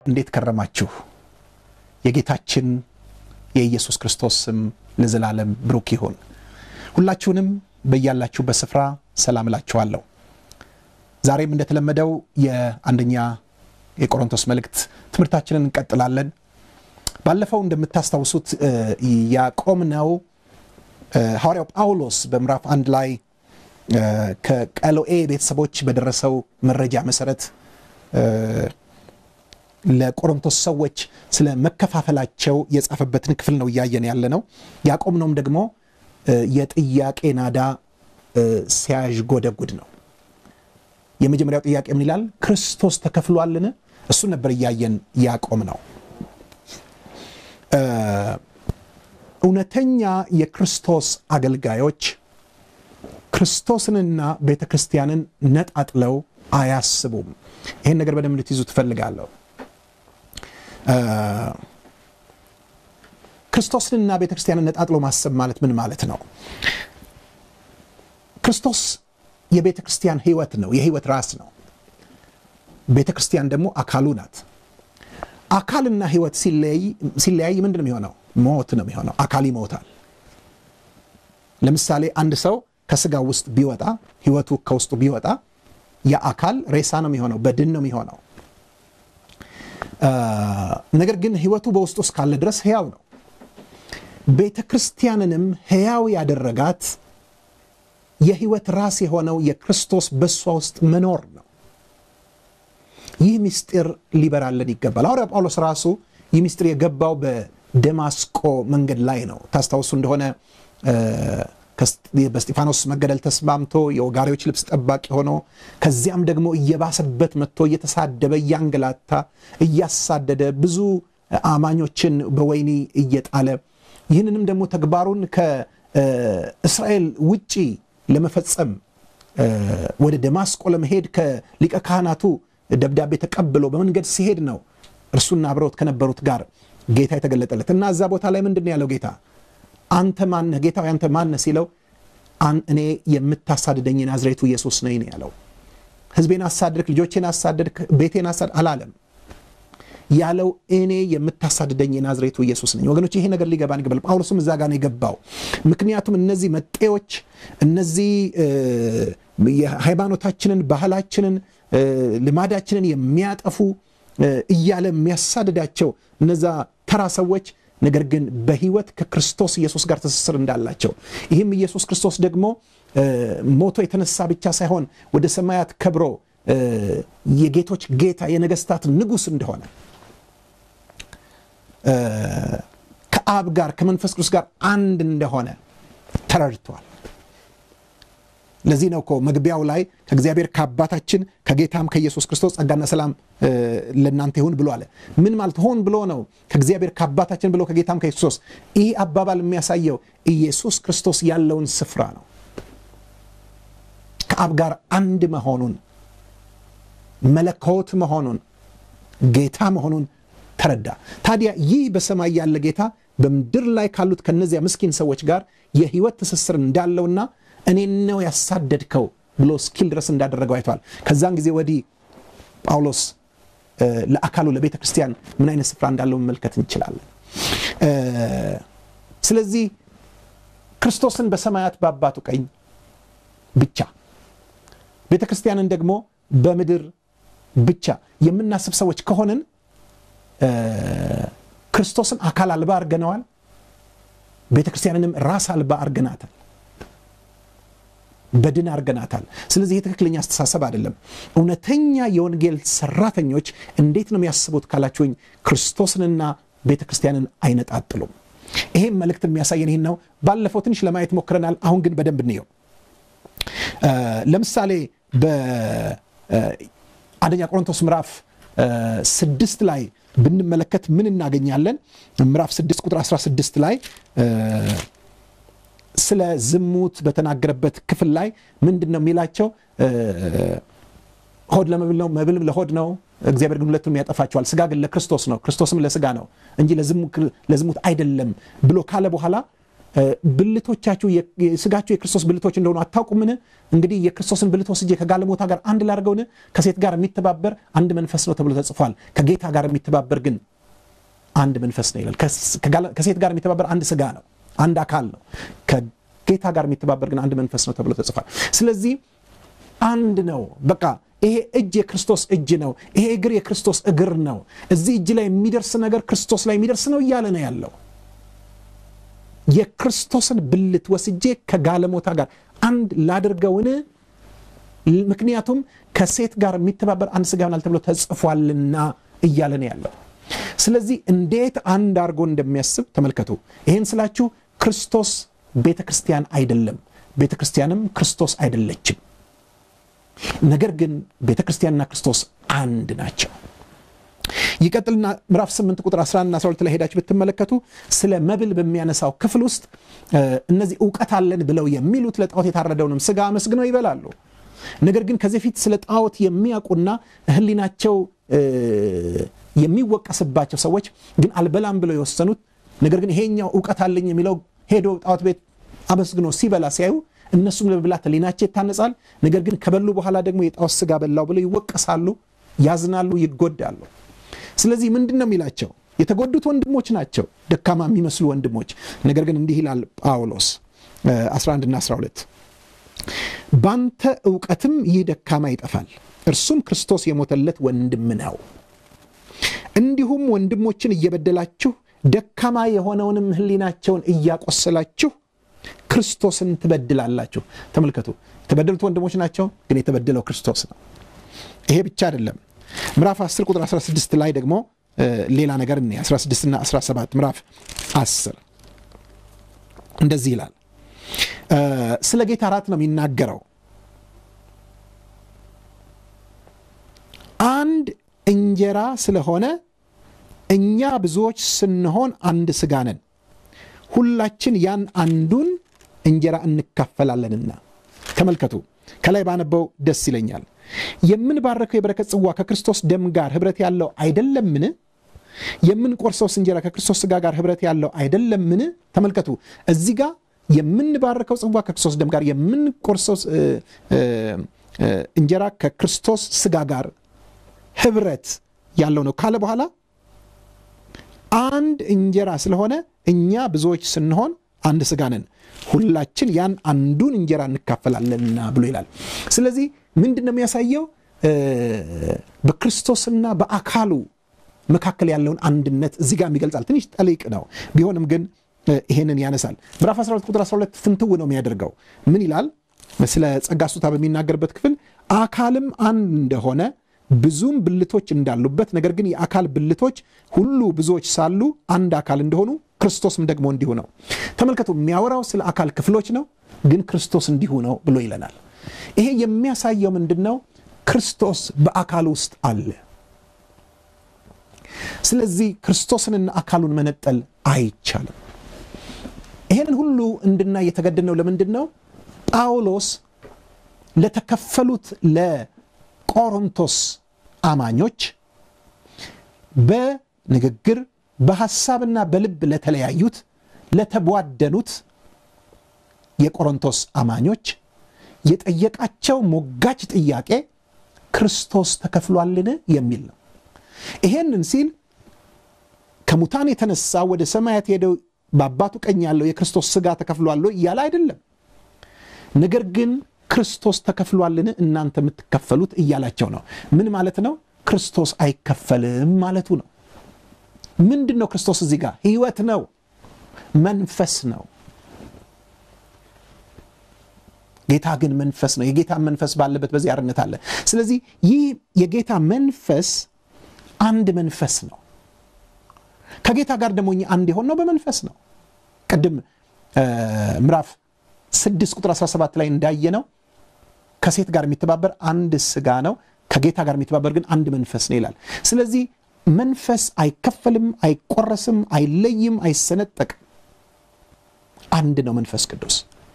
እንዴት ከረማችሁ? የጌታችን የኢየሱስ ክርስቶስ ስም ለዘላለም ብሩክ ይሁን። ሁላችሁንም በያላችሁበት ስፍራ ሰላም እላችኋለሁ። ዛሬም እንደተለመደው የአንደኛ የቆሮንቶስ መልእክት ትምህርታችንን እንቀጥላለን። ባለፈው እንደምታስታውሱት ያቆምነው ሐዋርያው ጳውሎስ በምዕራፍ አንድ ላይ ከቀሎኤ ቤተሰቦች በደረሰው መረጃ መሰረት ለቆሮንቶስ ሰዎች ስለ መከፋፈላቸው የጻፈበትን ክፍል ነው እያየን ያለ ነው። ያቆምነውም ደግሞ የጥያቄ ናዳ ሲያዥጎደጉድ ነው። የመጀመሪያው ጥያቄ ምን ይላል? ክርስቶስ ተከፍሏልን? እሱን ነበር እያየን ያቆም ነው። እውነተኛ የክርስቶስ አገልጋዮች ክርስቶስንና ቤተ ክርስቲያንን ነጣጥለው አያስቡም። ይህን ነገር በደንብ እንድትይዙ ትፈልጋለሁ። ክርስቶስንና ቤተ ክርስቲያንን ነጣጥሎ ማሰብ ማለት ምን ማለት ነው? ክርስቶስ የቤተ ክርስቲያን ሕይወት ነው፣ የሕይወት ራስ ነው። ቤተ ክርስቲያን ደግሞ አካሉ ናት። አካልና ሕይወት ሲለያይ ምንድን ነው የሚሆነው? ሞት ነው የሚሆነው። አካል ይሞታል። ለምሳሌ አንድ ሰው ከስጋው ውስጥ ቢወጣ ሕይወቱ ከውስጡ ቢወጣ የአካል ሬሳ ነው የሚሆነው፣ በድን ነው የሚሆነው። ነገር ግን ሕይወቱ በውስጡ እስካለ ድረስ ሕያው ነው። ቤተ ክርስቲያንንም ሕያው ያደረጋት የሕይወት ራስ የሆነው የክርስቶስ በእሷ ውስጥ መኖር ነው። ይህ ምስጢር ሊበራለን ይገባል። ሐዋርያ ጳውሎስ ራሱ ይህ ምስጢር የገባው በደማስቆ መንገድ ላይ ነው። ታስታውሱ እንደሆነ በስጢፋኖስ መገደል ተስማምቶ የወጋሪዎች ልብስ ጠባቂ ሆኖ ከዚያም ደግሞ እየባሰበት መጥቶ እየተሳደበ እያንገላታ እያሳደደ ብዙ አማኞችን በወህኒ እየጣለ ይህንንም ደግሞ ተግባሩን ከእስራኤል ውጪ ለመፈጸም ወደ ደማስቆ ለመሄድ ከሊቀ ካህናቱ ደብዳቤ ተቀብሎ በመንገድ ሲሄድ ነው እርሱና አብረውት ከነበሩት ጋር ጌታ የተገለጠለት እና እዛ ቦታ ላይ ምንድን ነው ያለው ጌታ አንተ ማነህ ጌታ አንተ ማነህ ሲለው እኔ የምታሳድደኝ ናዝሬቱ ኢየሱስ ነኝ ነው ያለው ህዝቤን አሳደድክ ልጆቼን አሳደድክ ቤቴን አሳድ አላለም ያለው እኔ የምታሳድደኝ የናዝሬቱ ኢየሱስ ነኝ ወገኖች ይሄ ነገር ሊገባን ይገባል ጳውሎስም እዛ ጋር ነው የገባው ምክንያቱም እነዚህ መጤዎች እነዚህ የሃይማኖታችንን ባህላችንን ልማዳችንን የሚያጠፉ እያለ የሚያሳድዳቸው እነዛ ተራ ሰዎች ነገር ግን በህይወት ከክርስቶስ ኢየሱስ ጋር ትስስር እንዳላቸው ይህም ኢየሱስ ክርስቶስ ደግሞ ሞቶ የተነሳ ብቻ ሳይሆን ወደ ሰማያት ከብሮ የጌቶች ጌታ የነገስታት ንጉሥ እንደሆነ ከአብ ጋር ከመንፈስ ቅዱስ ጋር አንድ እንደሆነ ተረድቷል። ለዚህ ነው እኮ መግቢያው ላይ ከእግዚአብሔር ከአባታችን ከጌታም ከኢየሱስ ክርስቶስ ጸጋና ሰላም ለእናንተ ይሁን ብሎ አለ። ምን ማለት ሆን ብሎ ነው? ከእግዚአብሔር ከአባታችን ብሎ ከጌታም ከኢየሱስ ይህ አባባል የሚያሳየው ኢየሱስ ክርስቶስ ያለውን ስፍራ ነው። ከአብ ጋር አንድ መሆኑን መለኮት መሆኑን ጌታ መሆኑን ተረዳ። ታዲያ ይህ በሰማይ ያለ ጌታ በምድር ላይ ካሉት ከነዚያ ምስኪን ሰዎች ጋር የህይወት ትስስር እንዳለውና እኔን ነው ያሳደድከው ብሎ እስኪል ድረስ እንዳደረገው አይተዋል። ከዛን ጊዜ ወዲህ ጳውሎስ ለአካሉ ለቤተ ክርስቲያን ምን አይነት ስፍራ እንዳለው መመልከት እንችላለን። ስለዚህ ክርስቶስን በሰማያት በአባቱ ቀኝ ብቻ ቤተ ክርስቲያንን ደግሞ በምድር ብቻ የምናስብ ሰዎች ከሆንን ክርስቶስን አካል አልባ አርገነዋል። ቤተ ክርስቲያንንም ራስ አልባ አርገናታል። በድን አርገናታል። ስለዚህ ይህ ትክክለኛ አስተሳሰብ አይደለም። እውነተኛ የወንጌል ሰራተኞች እንዴት ነው የሚያስቡት ካላችሁኝ፣ ክርስቶስንና ቤተ ክርስቲያንን አይነጣጥሉም። ይሄም መልእክት የሚያሳየን ይህን ነው። ባለፈው ትንሽ ለማየት ሞክረናል። አሁን ግን በደንብ እንየው። ለምሳሌ በአንደኛ ቆሮንቶስ ምዕራፍ ስድስት ላይ ብንመለከት ምን እናገኛለን? ምዕራፍ 6 ቁጥር 16 ላይ ስለ ዝሙት በተናገረበት ክፍል ላይ ምንድን ነው የሚላቸው? ሆድ ለመብል ነው፣ መብልም ለሆድ ነው። እግዚአብሔር ግን ሁለቱንም ያጠፋቸዋል። ስጋ ግን ለክርስቶስ ነው፣ ክርስቶስም ለስጋ ነው እንጂ ለዝሙት አይደለም ብሎ ካለ በኋላ ብልቶቻችሁ ስጋችሁ የክርስቶስ ብልቶች እንደሆኑ አታውቁምን? እንግዲህ የክርስቶስን ብልት ወስጄ ከጋለሞታ ጋር አንድ ላድርገውን? ከሴት ጋር የሚተባበር አንድ መንፈስ ነው ተብሎ ተጽፏል። ከጌታ ጋር የሚተባበር ግን አንድ መንፈስ ነው ይላል። ከሴት ጋር የሚተባበር አንድ ስጋ ነው፣ አንድ አካል ነው። ከጌታ ጋር የሚተባበር ግን አንድ መንፈስ ነው ተብሎ ተጽፏል። ስለዚህ አንድ ነው። በቃ ይሄ እጅ የክርስቶስ እጅ ነው። ይሄ እግር የክርስቶስ እግር ነው። እዚህ እጅ ላይ የሚደርስ ነገር ክርስቶስ ላይ የሚደርስ ነው እያለ ነው ያለው። የክርስቶስን ብልት ወስጄ ከጋለሞታ ጋር አንድ ላድርገውን? ምክንያቱም ከሴት ጋር የሚተባበር አንድ ስጋ ይሆናል ተብሎ ተጽፏልና እያለ ነው ያለው። ስለዚህ እንዴት አንድ አድርጎ እንደሚያስብ ተመልከቱ። ይህን ስላችሁ ክርስቶስ ቤተ ክርስቲያን አይደለም፣ ቤተ ክርስቲያንም ክርስቶስ አይደለችም። ነገር ግን ቤተ ክርስቲያንና ክርስቶስ አንድ ናቸው። ይቀጥልና ምዕራፍ 8 ቁጥር 11 12 ላይ ሄዳችሁ ብትመለከቱ ስለ መብል በሚያነሳው ክፍል ውስጥ እነዚህ እውቀት አለን ብለው የሚሉት ለጣዖት የታረደውንም ስጋ አመስግነው ይበላሉ። ነገር ግን ከዚህ ፊት ስለ ጣዖት የሚያውቁና ሕሊናቸው የሚወቀስባቸው ሰዎች ግን አልበላም ብለው የወሰኑት ነገር ግን ይሄኛው እውቀት አለኝ የሚለው ሄዶ ጣዖት ቤት አመስግኖ ሲበላ ሲያዩ እነሱም ለመብላት ሕሊናቸው ይታነጻል። ነገር ግን ከበሉ በኋላ ደግሞ የጣዖት ስጋ በላው ብለው ይወቀሳሉ፣ ያዝናሉ፣ ይጎዳሉ። ስለዚህ ምንድን ነው የሚላቸው? የተጎዱት ወንድሞች ናቸው፣ ደካማ የሚመስሉ ወንድሞች። ነገር ግን እንዲህ ይላል ጳውሎስ 11ና 12 ባንተ እውቀትም ይህ ደካማ ይጠፋል፣ እርሱም ክርስቶስ የሞተለት ወንድም ነው። እንዲሁም ወንድሞችን እየበደላችሁ ደካማ የሆነውንም ሕሊናቸውን እያቆሰላችሁ ክርስቶስን ትበድላላችሁ። ተመልከቱ፣ የተበደሉት ወንድሞች ናቸው፣ ግን የተበደለው ክርስቶስ ነው። ይሄ ብቻ አይደለም። ምዕራፍ 10 ቁጥር 16 ላይ ደግሞ ሌላ ነገር እኔ 16 እና 17 ምዕራፍ 10 እንደዚህ ይላል። ስለ ጌታ እራት ነው የሚናገረው። አንድ እንጀራ ስለሆነ እኛ ብዙዎች ስንሆን አንድ ሥጋ ነን፣ ሁላችን ያን አንዱን እንጀራ እንካፈላለንና። ተመልከቱ፣ ከላይ ባነበው ደስ ይለኛል። የምንባረከው የበረከት ጽዋ ከክርስቶስ ደም ጋር ኅብረት ያለው አይደለምን? የምንቆርሰውስ እንጀራ ከክርስቶስ ሥጋ ጋር ኅብረት ያለው አይደለምን? ተመልከቱ እዚህ ጋር የምንባረከው ጽዋ ከክርስቶስ ደም ጋር የምንቆርሰው እንጀራ ከክርስቶስ ሥጋ ጋር ኅብረት ያለው ነው ካለ በኋላ አንድ እንጀራ ስለሆነ እኛ ብዙዎች ስንሆን አንድ ሥጋ ነን፣ ሁላችን ያን አንዱን እንጀራ እንካፈላለንና ብሎ ይላል። ስለዚህ ምንድን ነው የሚያሳየው? በክርስቶስና በአካሉ መካከል ያለውን አንድነት እዚህ ጋር ይገልጻል። ትንሽ ጠሊቅ ነው ቢሆንም ግን ይሄንን ያነሳል። ምዕራፍ 12 ቁጥር 12 ፍንትው ነው የሚያደርገው። ምን ይላል? ስለ ጸጋ ስጦታ በሚናገርበት ክፍል አካልም አንድ እንደሆነ ብዙም ብልቶች እንዳሉበት፣ ነገር ግን የአካል ብልቶች ሁሉ ብዙዎች ሳሉ አንድ አካል እንደሆኑ ክርስቶስም ደግሞ እንዲሁ ነው። ተመልከቱ፣ የሚያወራው ስለ አካል ክፍሎች ነው፣ ግን ክርስቶስ እንዲሁ ነው ብሎ ይለናል። ይሄ የሚያሳየው ምንድን ነው? ክርስቶስ በአካል ውስጥ አለ። ስለዚህ ክርስቶስንና አካሉን መነጠል አይቻልም። ይሄንን ሁሉ እንድናይ የተገደድነው ለምንድን ነው? ጳውሎስ ለተከፈሉት ለቆሮንቶስ አማኞች በንግግር በሐሳብና በልብ ለተለያዩት ለተቧደኑት የቆሮንቶስ አማኞች የጠየቃቸው ሞጋች ጥያቄ ክርስቶስ ተከፍሏልን የሚል ነው። ይሄንን ሲል ከሙታን የተነሳ ወደ ሰማያት ሄደው በአባቱ ቀኝ ያለው የክርስቶስ ሥጋ ተከፍሏል እያለ አይደለም። ነገር ግን ክርስቶስ ተከፍሏልን እናንተ የምትከፈሉት እያላቸው ነው። ምን ማለት ነው? ክርስቶስ አይከፈልም ማለቱ ነው። ምንድን ነው ክርስቶስ? እዚህ ጋር ሕይወት ነው፣ መንፈስ ነው። ጌታ ግን መንፈስ ነው። የጌታ መንፈስ ባለበት በዚህ አርነት አለ። ስለዚህ ይህ የጌታ መንፈስ አንድ መንፈስ ነው። ከጌታ ጋር ደግሞ እኛ አንድ የሆነው በመንፈስ ነው። ቅድም ምዕራፍ 6 ቁጥር 17 ላይ እንዳየነው ከሴት ጋር የሚተባበር አንድ ስጋ ነው፣ ከጌታ ጋር የሚተባበር ግን አንድ መንፈስ ነው ይላል። ስለዚህ መንፈስ አይከፈልም፣ አይቆረስም፣ አይለይም፣ አይሰነጠቅም። አንድ ነው መንፈስ ቅዱስ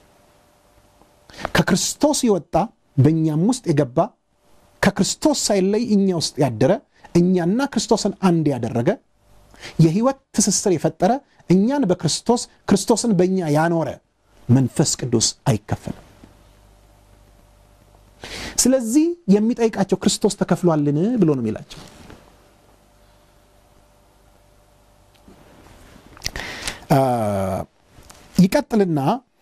ከክርስቶስ የወጣ በእኛም ውስጥ የገባ ከክርስቶስ ሳይለይ እኛ ውስጥ ያደረ እኛና ክርስቶስን አንድ ያደረገ የህይወት ትስስር የፈጠረ እኛን በክርስቶስ ክርስቶስን በእኛ ያኖረ መንፈስ ቅዱስ አይከፈልም። ስለዚህ የሚጠይቃቸው ክርስቶስ ተከፍሏልን ብሎ ነው የሚላቸው። ይቀጥልና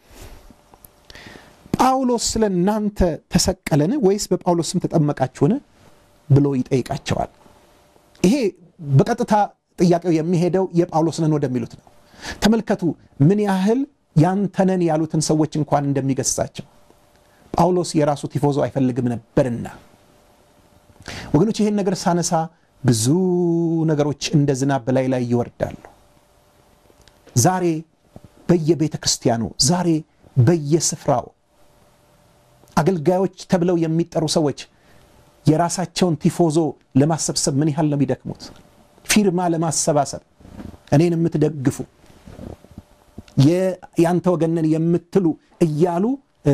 ጳውሎስ ስለ እናንተ ተሰቀለን ወይስ በጳውሎስ ስም ተጠመቃችሁን ብሎ ይጠይቃቸዋል። ይሄ በቀጥታ ጥያቄው የሚሄደው የጳውሎስ ነን ወደሚሉት ነው። ተመልከቱ ምን ያህል ያንተነን ያሉትን ሰዎች እንኳን እንደሚገስጻቸው። ጳውሎስ የራሱ ቲፎዞ አይፈልግም ነበርና ወገኖች፣ ይህን ነገር ሳነሳ ብዙ ነገሮች እንደ ዝናብ በላይ ላይ ይወርዳሉ። ዛሬ በየቤተ ክርስቲያኑ ዛሬ በየስፍራው አገልጋዮች ተብለው የሚጠሩ ሰዎች የራሳቸውን ቲፎዞ ለማሰብሰብ ምን ያህል ነው የሚደክሙት? ፊርማ ለማሰባሰብ እኔን የምትደግፉ የአንተ ወገንን የምትሉ እያሉ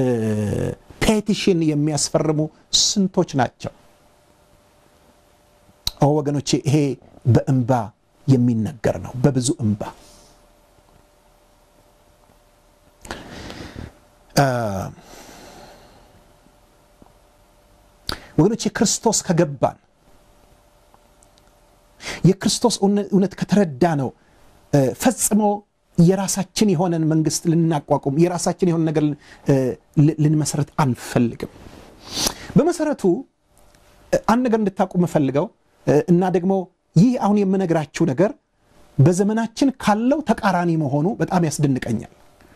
ፔቲሽን የሚያስፈርሙ ስንቶች ናቸው? ኦ ወገኖቼ፣ ይሄ በእንባ የሚነገር ነው። በብዙ እንባ ወገኖቼ ክርስቶስ ከገባን የክርስቶስ እውነት ከተረዳ ነው ፈጽሞ የራሳችን የሆነን መንግስት ልናቋቁም የራሳችን የሆነ ነገር ልንመሰረት አንፈልግም። በመሰረቱ አንድ ነገር እንድታውቁ የምፈልገው እና ደግሞ ይህ አሁን የምነግራችሁ ነገር በዘመናችን ካለው ተቃራኒ መሆኑ በጣም ያስደንቀኛል።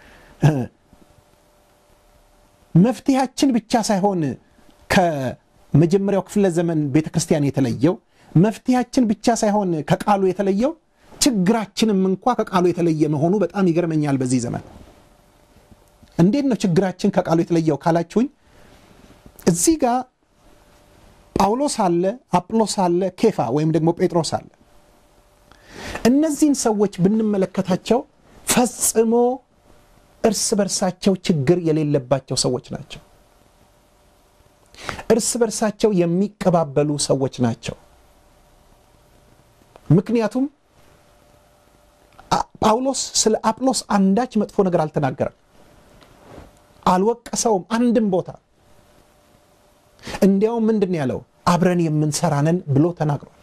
መፍትሄያችን ብቻ ሳይሆን ከመጀመሪያው ክፍለ ዘመን ቤተ ክርስቲያን የተለየው መፍትሄያችን ብቻ ሳይሆን ከቃሉ የተለየው ችግራችንም እንኳ ከቃሉ የተለየ መሆኑ በጣም ይገርመኛል። በዚህ ዘመን እንዴት ነው ችግራችን ከቃሉ የተለየው ካላችሁኝ፣ እዚህ ጋር ጳውሎስ አለ፣ አጵሎስ አለ፣ ኬፋ ወይም ደግሞ ጴጥሮስ አለ። እነዚህን ሰዎች ብንመለከታቸው ፈጽሞ እርስ በርሳቸው ችግር የሌለባቸው ሰዎች ናቸው። እርስ በርሳቸው የሚቀባበሉ ሰዎች ናቸው። ምክንያቱም ጳውሎስ ስለ አጵሎስ አንዳች መጥፎ ነገር አልተናገረም፣ አልወቀሰውም አንድም ቦታ። እንዲያውም ምንድን ያለው አብረን የምንሰራነን ብሎ ተናግሯል።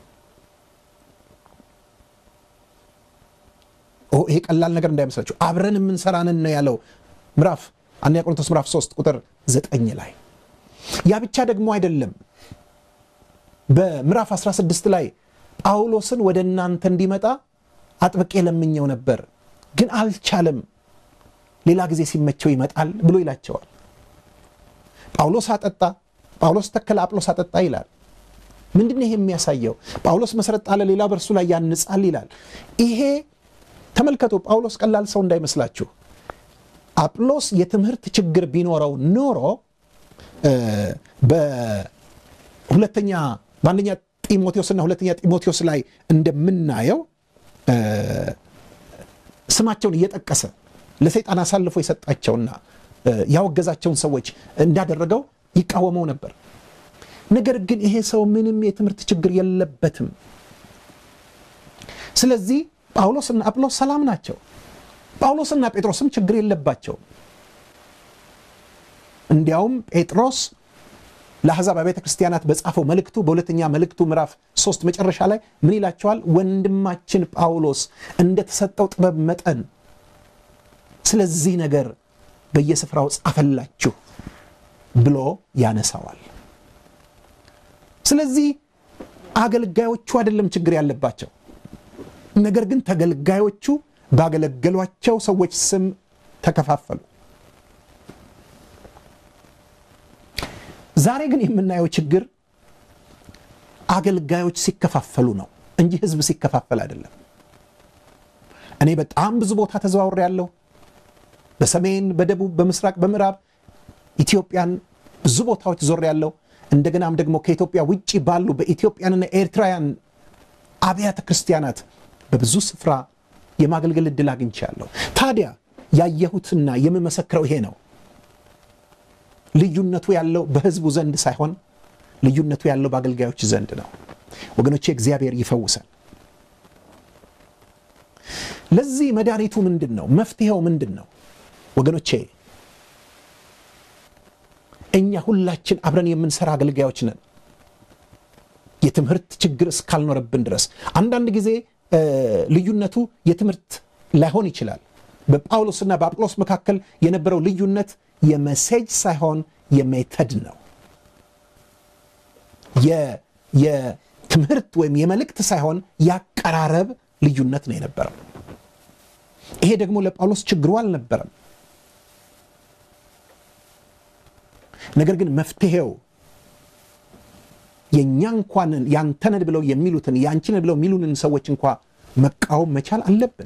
ይሄ ቀላል ነገር እንዳይመስላችሁ አብረን የምንሰራነን ነው ያለው ምዕራፍ አንደኛ ቆሮንቶስ ምዕራፍ 3 ቁጥር 9 ላይ። ያ ብቻ ደግሞ አይደለም። በምዕራፍ 16 ላይ ጳውሎስን ወደ እናንተ እንዲመጣ አጥብቄ ለምኘው ነበር፣ ግን አልቻለም። ሌላ ጊዜ ሲመቸው ይመጣል ብሎ ይላቸዋል። ጳውሎስ አጠጣ፣ ጳውሎስ ተከለ፣ አጵሎስ አጠጣ ይላል። ምንድን ነው ይሄ የሚያሳየው? ጳውሎስ መሰረት ጣለ፣ ሌላ በእርሱ ላይ ያንጻል ይላል። ይሄ ተመልከቱ፣ ጳውሎስ ቀላል ሰው እንዳይመስላችሁ። አጵሎስ የትምህርት ችግር ቢኖረው ኖሮ በሁለተኛ በአንደኛ ጢሞቴዎስና ሁለተኛ ጢሞቴዎስ ላይ እንደምናየው ስማቸውን እየጠቀሰ ለሰይጣን አሳልፎ የሰጣቸውና ያወገዛቸውን ሰዎች እንዳደረገው ይቃወመው ነበር። ነገር ግን ይሄ ሰው ምንም የትምህርት ችግር የለበትም። ስለዚህ ጳውሎስና አጵሎስ ሰላም ናቸው። ጳውሎስና ጴጥሮስም ችግር የለባቸውም። እንዲያውም ጴጥሮስ ለአሕዛብ አብያተ ክርስቲያናት በጻፈው መልእክቱ በሁለተኛ መልእክቱ ምዕራፍ ሶስት መጨረሻ ላይ ምን ይላቸዋል? ወንድማችን ጳውሎስ እንደተሰጠው ጥበብ መጠን ስለዚህ ነገር በየስፍራው ጻፈላችሁ ብሎ ያነሳዋል። ስለዚህ አገልጋዮቹ አይደለም ችግር ያለባቸው፣ ነገር ግን ተገልጋዮቹ ባገለገሏቸው ሰዎች ስም ተከፋፈሉ። ዛሬ ግን የምናየው ችግር አገልጋዮች ሲከፋፈሉ ነው እንጂ ሕዝብ ሲከፋፈል አይደለም። እኔ በጣም ብዙ ቦታ ተዘዋውሬ ያለሁ በሰሜን፣ በደቡብ፣ በምስራቅ፣ በምዕራብ ኢትዮጵያን ብዙ ቦታዎች ዞር ያለው እንደገናም ደግሞ ከኢትዮጵያ ውጭ ባሉ በኢትዮጵያንና ኤርትራውያን አብያተ ክርስቲያናት በብዙ ስፍራ የማገልገል ዕድል አግኝቻለሁ። ታዲያ ያየሁትና የምመሰክረው ይሄ ነው። ልዩነቱ ያለው በህዝቡ ዘንድ ሳይሆን ልዩነቱ ያለው በአገልጋዮች ዘንድ ነው። ወገኖቼ እግዚአብሔር ይፈውሰን። ለዚህ መድኃኒቱ ምንድን ነው? መፍትሄው ምንድን ነው? ወገኖቼ እኛ ሁላችን አብረን የምንሰራ አገልጋዮች ነን። የትምህርት ችግር እስካልኖረብን ድረስ አንዳንድ ጊዜ ልዩነቱ የትምህርት ላይሆን ይችላል። በጳውሎስና በአጵሎስ መካከል የነበረው ልዩነት የመሴጅ ሳይሆን የሜተድ ነው። የትምህርት ወይም የመልእክት ሳይሆን ያቀራረብ ልዩነት ነው የነበረው። ይሄ ደግሞ ለጳውሎስ ችግሩ አልነበረም። ነገር ግን መፍትሄው የእኛ እንኳን ያንተነን ብለው የሚሉትን የአንቺነን ብለው የሚሉንን ሰዎች እንኳ መቃወም መቻል አለብን።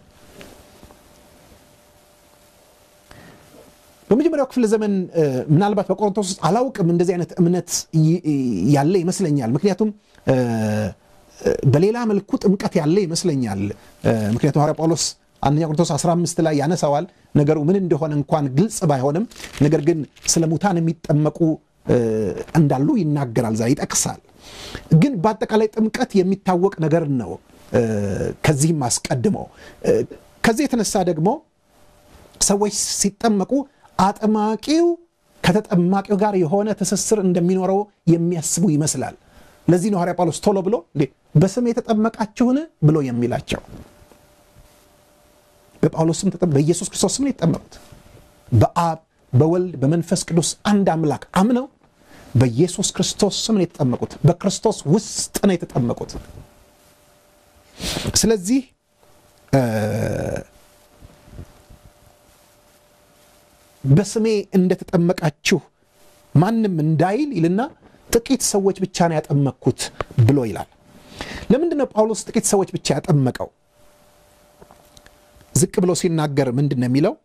በመጀመሪያው ክፍለ ዘመን ምናልባት በቆሮንቶስ ውስጥ አላውቅም እንደዚህ አይነት እምነት ያለ ይመስለኛል። ምክንያቱም በሌላ መልኩ ጥምቀት ያለ ይመስለኛል። ምክንያቱም ሐዋርያ ጳውሎስ አንደኛ ቆሮንቶስ 15 ላይ ያነሳዋል። ነገሩ ምን እንደሆነ እንኳን ግልጽ ባይሆንም፣ ነገር ግን ስለ ሙታን የሚጠመቁ እንዳሉ ይናገራል፣ ዛ ይጠቅሳል። ግን በአጠቃላይ ጥምቀት የሚታወቅ ነገር ነው። ከዚህም አስቀድሞ ከዚህ የተነሳ ደግሞ ሰዎች ሲጠመቁ አጥማቂው ከተጠማቂው ጋር የሆነ ትስስር እንደሚኖረው የሚያስቡ ይመስላል። ለዚህ ነው ሐዋርያ ጳውሎስ ቶሎ ብሎ እንዴ በስም የተጠመቃችሁን ብሎ የሚላቸው። በጳውሎስም በኢየሱስ ክርስቶስ ስም ነው የተጠመቁት። በአብ በወልድ በመንፈስ ቅዱስ አንድ አምላክ አምነው በኢየሱስ ክርስቶስ ስም ነው የተጠመቁት። በክርስቶስ ውስጥ ነው የተጠመቁት። ስለዚህ በስሜ እንደተጠመቃችሁ ማንም እንዳይል ይልና ጥቂት ሰዎች ብቻ ነው ያጠመቅኩት ብሎ ይላል። ለምንድን ነው ጳውሎስ ጥቂት ሰዎች ብቻ ያጠመቀው? ዝቅ ብሎ ሲናገር ምንድን ነው የሚለው?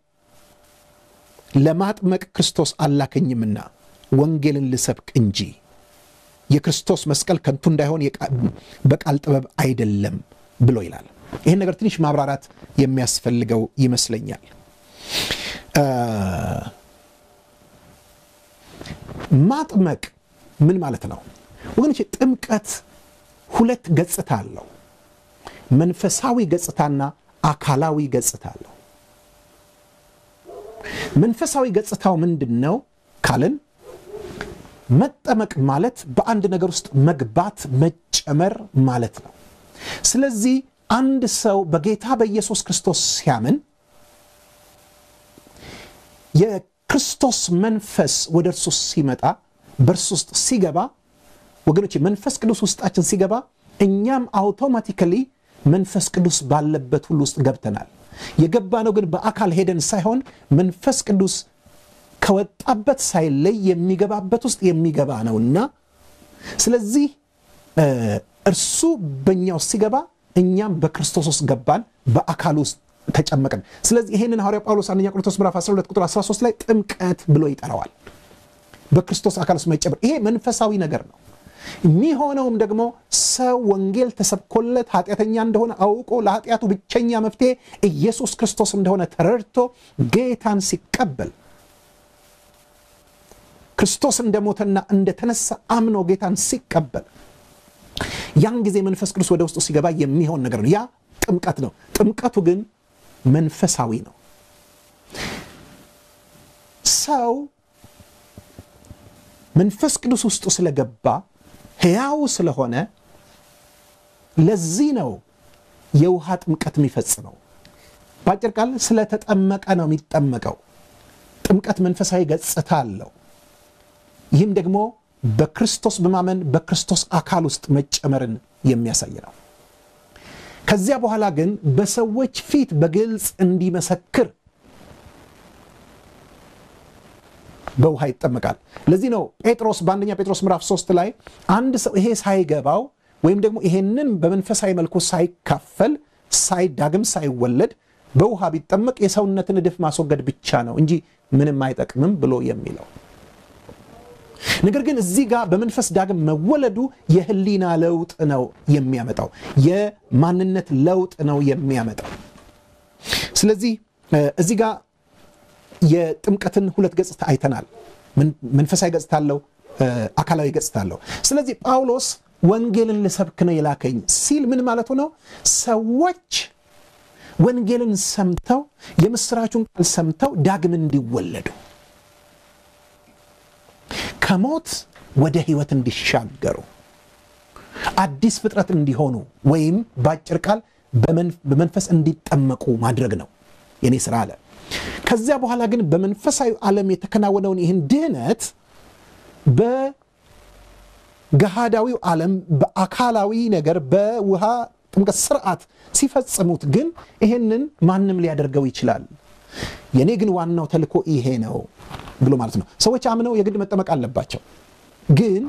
ለማጥመቅ ክርስቶስ አላከኝምና ወንጌልን ልሰብክ እንጂ የክርስቶስ መስቀል ከንቱ እንዳይሆን በቃል ጥበብ አይደለም ብሎ ይላል። ይህን ነገር ትንሽ ማብራራት የሚያስፈልገው ይመስለኛል። ማጥመቅ ምን ማለት ነው ወገኖች? ጥምቀት ሁለት ገጽታ አለው። መንፈሳዊ ገጽታና አካላዊ ገጽታ አለው። መንፈሳዊ ገጽታው ምንድን ነው ካልን መጠመቅ ማለት በአንድ ነገር ውስጥ መግባት መጨመር ማለት ነው። ስለዚህ አንድ ሰው በጌታ በኢየሱስ ክርስቶስ ሲያምን የክርስቶስ መንፈስ ወደ እርሱ ሲመጣ በእርሱ ውስጥ ሲገባ ወገኖች መንፈስ ቅዱስ ውስጣችን ሲገባ እኛም አውቶማቲካሊ መንፈስ ቅዱስ ባለበት ሁሉ ውስጥ ገብተናል። የገባ ነው ግን በአካል ሄደን ሳይሆን መንፈስ ቅዱስ ከወጣበት ሳይለይ የሚገባበት ውስጥ የሚገባ ነውና ስለዚህ እርሱ በእኛ ውስጥ ሲገባ እኛም በክርስቶስ ውስጥ ገባን፣ በአካል ውስጥ ተጨመቅን። ስለዚህ ይህንን ሐዋርያ ጳውሎስ አንደኛ ቆሮንቶስ ምዕራፍ 12 ቁጥር 13 ላይ ጥምቀት ብሎ ይጠራዋል። በክርስቶስ አካል ውስጥ መጨመር፣ ይሄ መንፈሳዊ ነገር ነው። የሚሆነውም ደግሞ ሰው ወንጌል ተሰብኮለት ኃጢአተኛ እንደሆነ አውቆ ለኃጢአቱ ብቸኛ መፍትሄ ኢየሱስ ክርስቶስ እንደሆነ ተረድቶ ጌታን ሲቀበል ክርስቶስ እንደሞተና እንደተነሳ አምኖ ጌታን ሲቀበል ያን ጊዜ መንፈስ ቅዱስ ወደ ውስጡ ሲገባ የሚሆን ነገር ነው። ያ ጥምቀት ነው። ጥምቀቱ ግን መንፈሳዊ ነው። ሰው መንፈስ ቅዱስ ውስጡ ስለገባ ሕያው ስለሆነ ለዚህ ነው የውሃ ጥምቀት የሚፈጽመው። በአጭር ቃል ስለተጠመቀ ነው የሚጠመቀው። ጥምቀት መንፈሳዊ ገጽታ አለው። ይህም ደግሞ በክርስቶስ በማመን በክርስቶስ አካል ውስጥ መጨመርን የሚያሳይ ነው። ከዚያ በኋላ ግን በሰዎች ፊት በግልጽ እንዲመሰክር በውሃ ይጠመቃል። ለዚህ ነው ጴጥሮስ በአንደኛ ጴጥሮስ ምዕራፍ 3 ላይ አንድ ሰው ይሄ ሳይገባው ወይም ደግሞ ይሄንን በመንፈሳዊ መልኩ ሳይካፈል ሳይዳግም ሳይወለድ በውሃ ቢጠመቅ የሰውነትን እድፍ ማስወገድ ብቻ ነው እንጂ ምንም አይጠቅምም ብሎ የሚለው ነገር ግን እዚህ ጋር በመንፈስ ዳግም መወለዱ የህሊና ለውጥ ነው የሚያመጣው፣ የማንነት ለውጥ ነው የሚያመጣው። ስለዚህ እዚህ ጋር የጥምቀትን ሁለት ገጽታ አይተናል። መንፈሳዊ ገጽታ አለው፣ አካላዊ ገጽታ አለው። ስለዚህ ጳውሎስ ወንጌልን ልሰብክ ነው የላከኝ ሲል ምን ማለቱ ነው? ሰዎች ወንጌልን ሰምተው የምስራቹን ቃል ሰምተው ዳግም እንዲወለዱ ከሞት ወደ ሕይወት እንዲሻገሩ አዲስ ፍጥረት እንዲሆኑ ወይም በአጭር ቃል በመንፈስ እንዲጠመቁ ማድረግ ነው የኔ ስራ አለ። ከዚያ በኋላ ግን በመንፈሳዊ ዓለም የተከናወነውን ይህን ድህነት በገሃዳዊው ዓለም በአካላዊ ነገር በውሃ ጥምቀት ስርዓት ሲፈጽሙት ግን ይሄንን ማንም ሊያደርገው ይችላል። የእኔ ግን ዋናው ተልእኮ ይሄ ነው ብሎ ማለት ነው። ሰዎች አምነው የግድ መጠመቅ አለባቸው ግን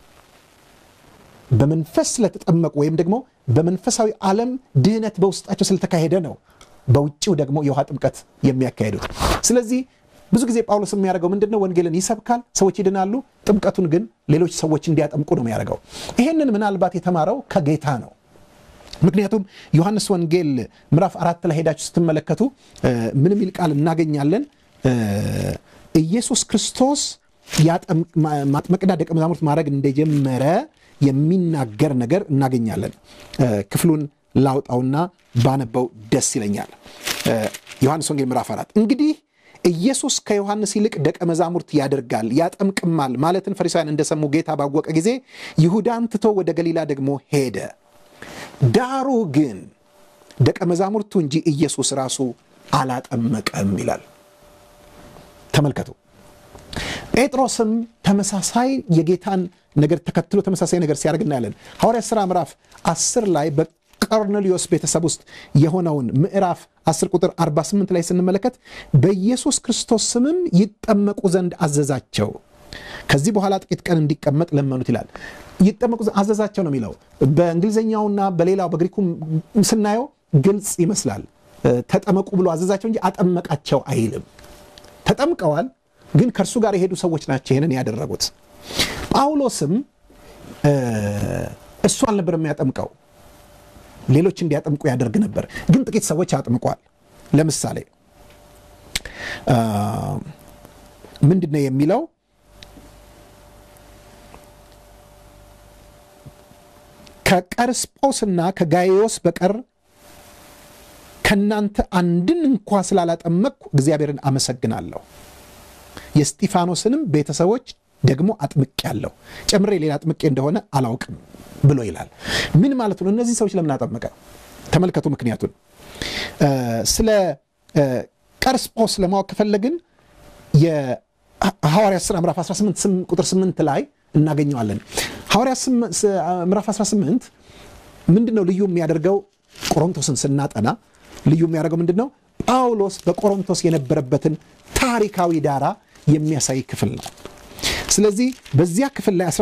በመንፈስ ስለተጠመቁ ወይም ደግሞ በመንፈሳዊ ዓለም ድህነት በውስጣቸው ስለተካሄደ ነው በውጭው ደግሞ የውሃ ጥምቀት የሚያካሄዱት። ስለዚህ ብዙ ጊዜ ጳውሎስ የሚያደርገው ምንድን ነው? ወንጌልን ይሰብካል፣ ሰዎች ይድናሉ። ጥምቀቱን ግን ሌሎች ሰዎች እንዲያጠምቁ ነው የሚያደርገው። ይሄንን ምናልባት የተማረው ከጌታ ነው። ምክንያቱም ዮሐንስ ወንጌል ምዕራፍ አራት ላይ ሄዳችሁ ስትመለከቱ ምን የሚል ቃል እናገኛለን? ኢየሱስ ክርስቶስ ማጥመቅና ደቀ መዛሙርት ማድረግ እንደጀመረ የሚናገር ነገር እናገኛለን። ክፍሉን ላውጣውና ባነበው ደስ ይለኛል። ዮሐንስ ወንጌል ምዕራፍ አራት እንግዲህ ኢየሱስ ከዮሐንስ ይልቅ ደቀ መዛሙርት ያደርጋል ያጠምቅማል ማለትን ፈሪሳውያን እንደሰሙ ጌታ ባወቀ ጊዜ ይሁዳን ትቶ ወደ ገሊላ ደግሞ ሄደ። ዳሩ ግን ደቀ መዛሙርቱ እንጂ ኢየሱስ ራሱ አላጠመቀም ይላል። ተመልከቱ። ጴጥሮስም ተመሳሳይ የጌታን ነገር ተከትሎ ተመሳሳይ ነገር ሲያደርግ እናያለን። ሐዋርያት ሥራ ምዕራፍ 10 ላይ በቆርኔሊዮስ ቤተሰብ ውስጥ የሆነውን ምዕራፍ 10 ቁጥር 48 ላይ ስንመለከት በኢየሱስ ክርስቶስ ስምም ይጠመቁ ዘንድ አዘዛቸው። ከዚህ በኋላ ጥቂት ቀን እንዲቀመጥ ለመኑት ይላል። ይጠመቁ አዘዛቸው ነው የሚለው። በእንግሊዝኛውና በሌላው በግሪኩም ስናየው ግልጽ ይመስላል። ተጠመቁ ብሎ አዘዛቸው እንጂ አጠመቃቸው አይልም። ተጠምቀዋል ግን ከእርሱ ጋር የሄዱ ሰዎች ናቸው ይህንን ያደረጉት። ጳውሎስም እሱ አልነበር የሚያጠምቀው፣ ሌሎች እንዲያጠምቁ ያደርግ ነበር። ግን ጥቂት ሰዎች አጥምቋል። ለምሳሌ ምንድን ነው የሚለው? ከቀርስጶስና ከጋይዮስ በቀር ከእናንተ አንድን እንኳ ስላላጠመቅኩ እግዚአብሔርን አመሰግናለሁ የስጢፋኖስንም ቤተሰቦች ደግሞ አጥምቄአለሁ፣ ጨምሬ ሌላ አጥምቄ እንደሆነ አላውቅም ብሎ ይላል። ምን ማለት ነው? እነዚህ ሰዎች ለምን አጠመቀ? ተመልከቱ ምክንያቱን። ስለ ቀርስጶስ ለማወቅ ከፈለግን የሐዋርያት ሥራ ምዕራፍ 18 ቁጥር 8 ላይ እናገኘዋለን። ሐዋርያት ምዕራፍ 18 ምንድን ነው ልዩ የሚያደርገው? ቆሮንቶስን ስናጠና ልዩ የሚያደርገው ምንድን ነው? ጳውሎስ በቆሮንቶስ የነበረበትን ታሪካዊ ዳራ የሚያሳይ ክፍል ነው። ስለዚህ በዚያ ክፍል ላይ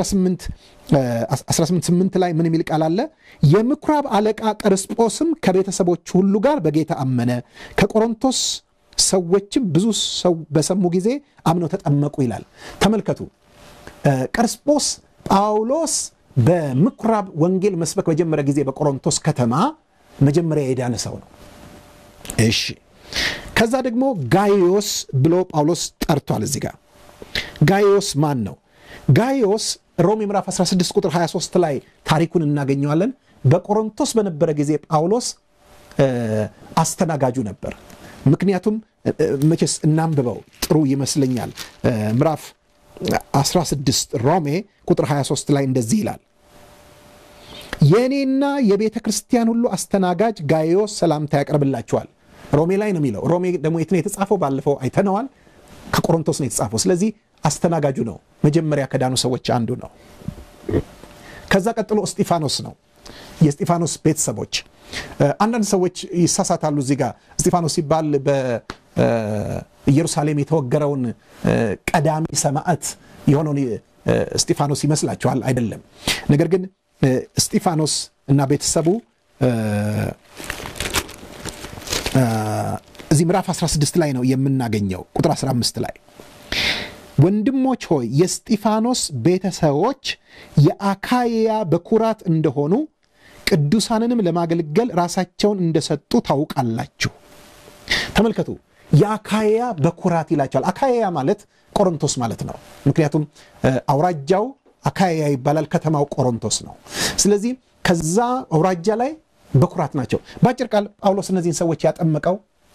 188 ላይ ምን የሚል ቃል አለ? የምኩራብ አለቃ ቀርስጶስም ከቤተሰቦች ሁሉ ጋር በጌታ አመነ፣ ከቆሮንቶስ ሰዎችም ብዙ ሰው በሰሙ ጊዜ አምነው ተጠመቁ ይላል። ተመልከቱ፣ ቀርስጶስ ጳውሎስ በምኩራብ ወንጌል መስበክ በጀመረ ጊዜ በቆሮንቶስ ከተማ መጀመሪያ የዳነ ሰው ነው። እሺ ከዛ ደግሞ ጋይዮስ ብሎ ጳውሎስ ጠርቷል። እዚህ ጋር ጋይዮስ ማን ነው? ጋይዮስ ሮሜ ምዕራፍ 16 ቁጥር 23 ላይ ታሪኩን እናገኘዋለን። በቆሮንቶስ በነበረ ጊዜ ጳውሎስ አስተናጋጁ ነበር። ምክንያቱም መቼስ እናንብበው ጥሩ ይመስለኛል። ምዕራፍ 16 ሮሜ ቁጥር 23 ላይ እንደዚህ ይላል የእኔና የቤተ ክርስቲያን ሁሉ አስተናጋጅ ጋይዮስ ሰላምታ ያቀርብላችኋል። ሮሜ ላይ ነው የሚለው። ሮሜ ደግሞ የት ነው የተጻፈው? ባለፈው አይተነዋል። ከቆሮንቶስ ነው የተጻፈው። ስለዚህ አስተናጋጁ ነው። መጀመሪያ ከዳኑ ሰዎች አንዱ ነው። ከዛ ቀጥሎ እስጢፋኖስ ነው። የእስጢፋኖስ ቤተሰቦች አንዳንድ ሰዎች ይሳሳታሉ። እዚህ ጋር እስጢፋኖስ ሲባል በኢየሩሳሌም የተወገረውን ቀዳሚ ሰማዕት የሆነውን እስጢፋኖስ ይመስላችኋል? አይደለም። ነገር ግን እስጢፋኖስ እና ቤተሰቡ እዚህ ምዕራፍ 16 ላይ ነው የምናገኘው። ቁጥር 15 ላይ ወንድሞች ሆይ የእስጢፋኖስ ቤተሰቦች የአካያ በኩራት እንደሆኑ ቅዱሳንንም ለማገልገል ራሳቸውን እንደሰጡ ታውቃላችሁ። ተመልከቱ፣ የአካያ በኩራት ይላቸዋል። አካያ ማለት ቆሮንቶስ ማለት ነው። ምክንያቱም አውራጃው አካያ ይባላል፣ ከተማው ቆሮንቶስ ነው። ስለዚህ ከዛ አውራጃ ላይ በኩራት ናቸው። በአጭር ቃል ጳውሎስ እነዚህን ሰዎች ያጠመቀው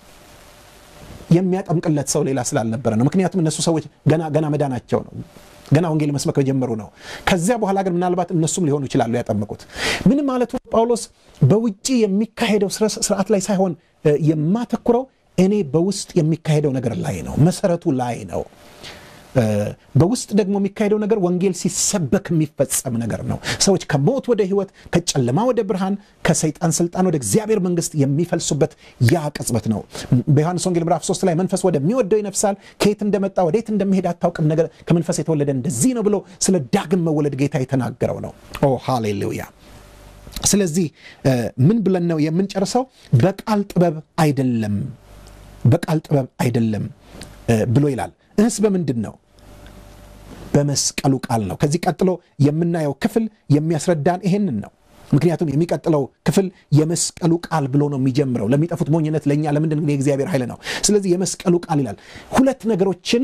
የሚያጠምቅለት ሰው ሌላ ስላልነበረ ነው። ምክንያቱም እነሱ ሰዎች ገና ገና መዳናቸው ነው። ገና ወንጌል መስበክ በጀመሩ ነው። ከዚያ በኋላ ግን ምናልባት እነሱም ሊሆኑ ይችላሉ ያጠመቁት። ምን ማለቱ ጳውሎስ በውጭ የሚካሄደው ስርዓት ላይ ሳይሆን የማተኩረው እኔ በውስጥ የሚካሄደው ነገር ላይ ነው፣ መሰረቱ ላይ ነው። በውስጥ ደግሞ የሚካሄደው ነገር ወንጌል ሲሰበክ የሚፈጸም ነገር ነው። ሰዎች ከሞት ወደ ሕይወት፣ ከጨለማ ወደ ብርሃን፣ ከሰይጣን ስልጣን ወደ እግዚአብሔር መንግስት የሚፈልሱበት ያ ቅጽበት ነው። በዮሐንስ ወንጌል ምዕራፍ 3 ላይ መንፈስ ወደሚወደው ይነፍሳል፣ ከየት እንደመጣ ወዴት እንደሚሄድ አታውቅም፣ ነገር ከመንፈስ የተወለደ እንደዚህ ነው ብሎ ስለ ዳግም መወለድ ጌታ የተናገረው ነው። ኦ ሃሌሉያ። ስለዚህ ምን ብለን ነው የምንጨርሰው? በቃል ጥበብ አይደለም፣ በቃል ጥበብ አይደለም ብሎ ይላል። እህስ በምንድን ነው? በመስቀሉ ቃል ነው። ከዚህ ቀጥሎ የምናየው ክፍል የሚያስረዳን ይሄንን ነው። ምክንያቱም የሚቀጥለው ክፍል የመስቀሉ ቃል ብሎ ነው የሚጀምረው። ለሚጠፉት ሞኝነት፣ ለእኛ ለምንድን ግን የእግዚአብሔር ኃይል ነው። ስለዚህ የመስቀሉ ቃል ይላል። ሁለት ነገሮችን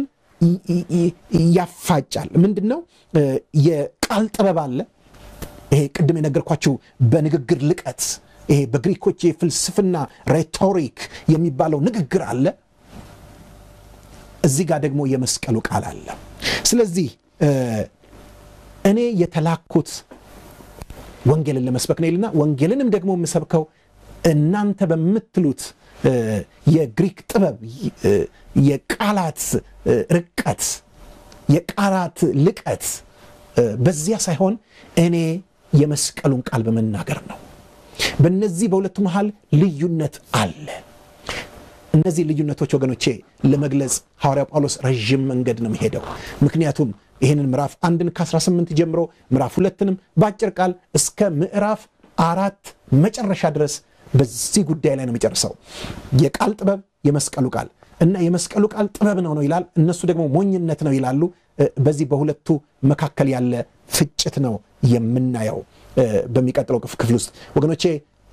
ያፋጫል። ምንድን ነው? የቃል ጥበብ አለ። ይሄ ቅድም የነገርኳችሁ በንግግር ልቀት፣ ይሄ በግሪኮች የፍልስፍና ሬቶሪክ የሚባለው ንግግር አለ። እዚህ ጋር ደግሞ የመስቀሉ ቃል አለ። ስለዚህ እኔ የተላኩት ወንጌልን ለመስበክ ነው ይልና ወንጌልንም ደግሞ የምሰብከው እናንተ በምትሉት የግሪክ ጥበብ፣ የቃላት ርቀት፣ የቃላት ልቀት በዚያ ሳይሆን እኔ የመስቀሉን ቃል በመናገር ነው። በእነዚህ በሁለቱ መሃል ልዩነት አለ። እነዚህ ልዩነቶች ወገኖቼ ለመግለጽ ሐዋርያው ጳውሎስ ረዥም መንገድ ነው የሚሄደው። ምክንያቱም ይህንን ምዕራፍ አንድን ከ18 ጀምሮ ምዕራፍ ሁለትንም በአጭር ቃል እስከ ምዕራፍ አራት መጨረሻ ድረስ በዚህ ጉዳይ ላይ ነው የሚጨርሰው። የቃል ጥበብ፣ የመስቀሉ ቃል እና የመስቀሉ ቃል ጥበብ ነው ነው ይላል፣ እነሱ ደግሞ ሞኝነት ነው ይላሉ። በዚህ በሁለቱ መካከል ያለ ፍጭት ነው የምናየው በሚቀጥለው ክፍል ውስጥ ወገኖቼ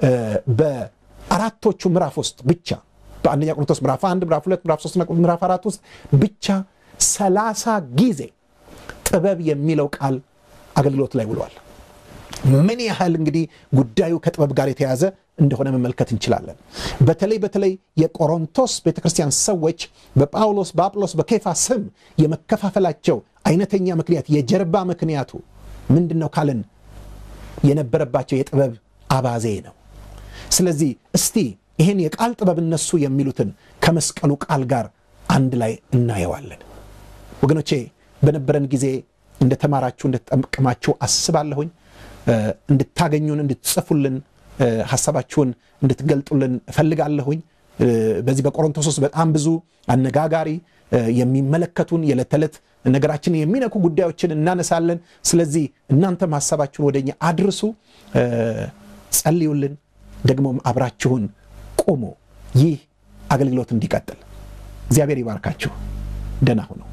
በአራቶቹ ምዕራፍ ውስጥ ብቻ በአንደኛ ቆሮንቶስ ምዕራፍ አንድ ምዕራፍ ሁለት ምዕራፍ ሶስትና ምዕራፍ አራት ውስጥ ብቻ ሰላሳ ጊዜ ጥበብ የሚለው ቃል አገልግሎት ላይ ውሏል። ምን ያህል እንግዲህ ጉዳዩ ከጥበብ ጋር የተያዘ እንደሆነ መመልከት እንችላለን። በተለይ በተለይ የቆሮንቶስ ቤተክርስቲያን ሰዎች በጳውሎስ በአጵሎስ በኬፋ ስም የመከፋፈላቸው አይነተኛ ምክንያት የጀርባ ምክንያቱ ምንድን ነው ካልን የነበረባቸው የጥበብ አባዜ ነው። ስለዚህ እስቲ ይህን የቃል ጥበብ እነሱ የሚሉትን ከመስቀሉ ቃል ጋር አንድ ላይ እናየዋለን። ወገኖቼ በነበረን ጊዜ እንደተማራችሁ እንደተጠቀማችሁ አስባለሁኝ። እንድታገኙን፣ እንድትጽፉልን፣ ሀሳባችሁን እንድትገልጡልን እፈልጋለሁኝ። በዚህ በቆሮንቶስ ውስጥ በጣም ብዙ አነጋጋሪ የሚመለከቱን የዕለት ተዕለት ነገራችንን የሚነኩ ጉዳዮችን እናነሳለን። ስለዚህ እናንተም ሀሳባችሁን ወደኛ አድርሱ፣ ጸልዩልን፣ ደግሞም አብራችሁን ቁሙ። ይህ አገልግሎት እንዲቀጥል እግዚአብሔር ይባርካችሁ። ደህና ሁኑ።